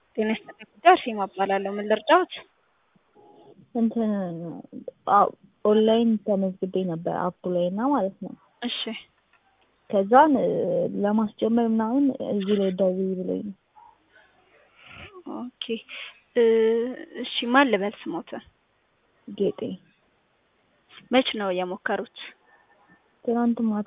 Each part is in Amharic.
ጤና ይስጥልኝ ጉዳይ አርሴማ እባላለሁ። ምን ልርዳዎት? እንትን አዎ ኦንላይን ተመዝግቤ ነበር አፑ ላይ እና ማለት ነው። እሺ ከዛን ለማስጀመር ምናምን እዚህ ላይ ደውዪ ብሎኝ ነው። ኦኬ እ እሺ ማን ልበል ስሞትን? ጌጤ መች ነው የሞከሩት? ትናንት ማታ።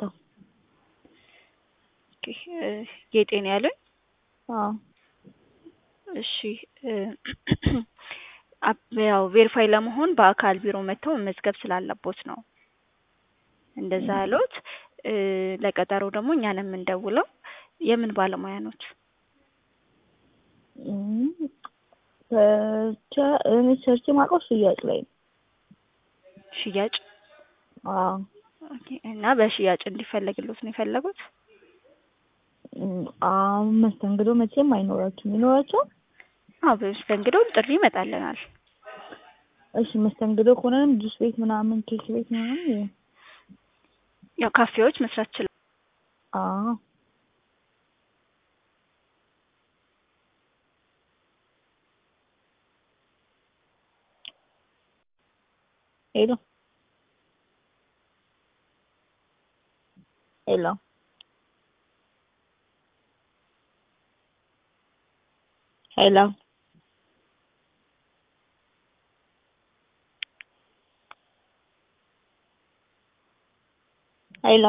ኦኬ እ ጌጤ ነው ያሉኝ? አዎ እሺ እ አፕ- ያው ቬሪፋይ ለመሆን በአካል ቢሮ መጥተው መመዝገብ ስላለቦት ነው እንደዛ ያሉት። እ ለቀጠሮ ደግሞ እኛ ነን የምንደውለው። የምን ባለሙያ ኖት? እም፣ ሰርቼ እኔ ሰርቼ የማውቀው ሽያጭ ላይ ነው። ሽያጭ አዎ ኦኬ። እና በሽያጭ እንዲፈለግሎት ነው የፈለጉት? እም፣ አዎ መስተንግዶ መቼም አይኖራችሁም። ይኖራችኋል? አዎ በመስተንግዶም ጥሪ ይመጣልናል። እሺ መስተንግዶ ከሆነም ጁስ ቤት ምናምን ኬክ ቤት ምናምን ይሁን። ያው ካፌዎች መስራት ይችላል። አዎ ሄሎ ሄሎ ሄሎ ሄሎ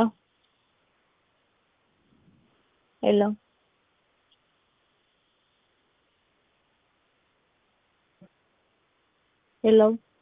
ሄሎ ሄሎ